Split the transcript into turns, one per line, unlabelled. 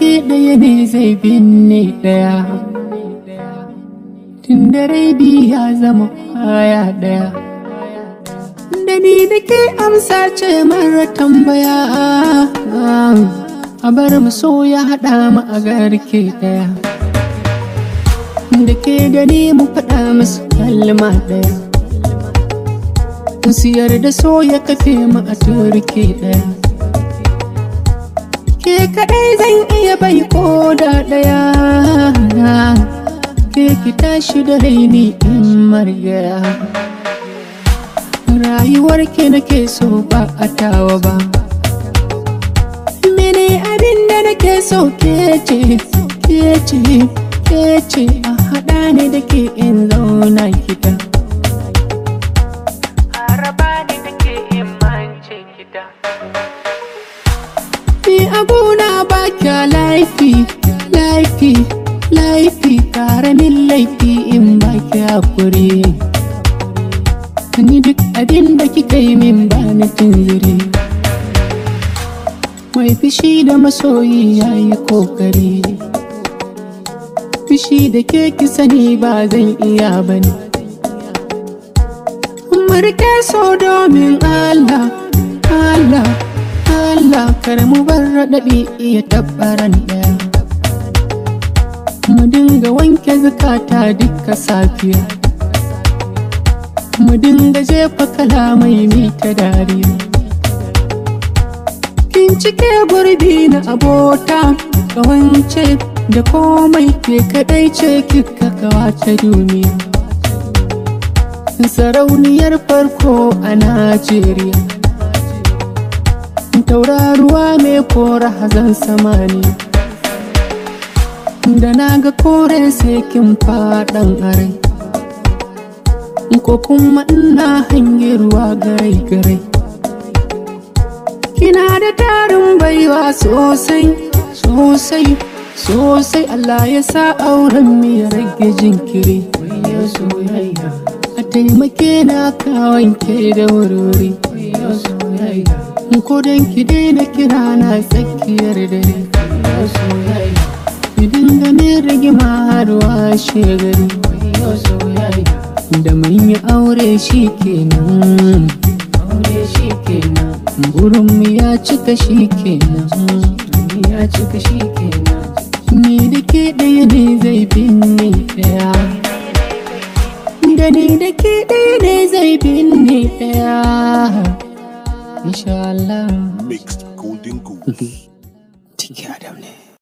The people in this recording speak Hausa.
ke ɗaya ne zai binne ɗaya tun da rai ya zama kwaya ɗaya da ni da ke amsa ce mara tambaya a bar mu so ya haɗa mu a garke ɗaya da ke da ni mu faɗa musu kalma ɗaya su yarda so ya kafe mu a turke ɗaya ke kaɗai zan iya bai ko da ɗaya ke ki tashi da raini in margaya rayuwar ke nake so ba a tawa ba mene abin da nake so ke ce ke ce ke ce a haɗa ne da ke in zauna gida haraba ne da ke in mance gida ni abuna ba kya laifi laifi laifi karamin laifi in ba kya kure ni duk abin da kika yi min ba na tunziri mai fishi da masoyi ya yi kokari fishi da ke ki sani ba zan iya ba ne marke so domin allah allah allah kar mu bar raɗaɗi iya tabbaran ɗaya mu dinga wanke zukata duka safiya mu dinga jefa kalamai mi ta dariya bincike gurbi na abota kawance da komai ke kadai ce kika kawata duniya sarauniyar farko a najeriya tauraruwa mai kora hazan samaniya da na ga kore sai kin faɗan arai ko kuma ina hange ruwa garai garai kina da tarin baiwa sosai sosai sosai Allah ya sa auren mu ya rage jinkiri soyayya a taimake na kawanke da wurwuri soyayya ko dan ki daina kira na tsakiyar dare soyayya ki dinga ne rigima har washe gari soyayya da mun yi aure shi kenan aure shi kenan burinmu ya cika shi kenan ya cika shi kenan ni da ke ɗaya ne zai binne ɗaya da ni da ke ɗaya ne zai binne ɗaya insha Allah
Mixed Golden Goose.
Tiki Adam ne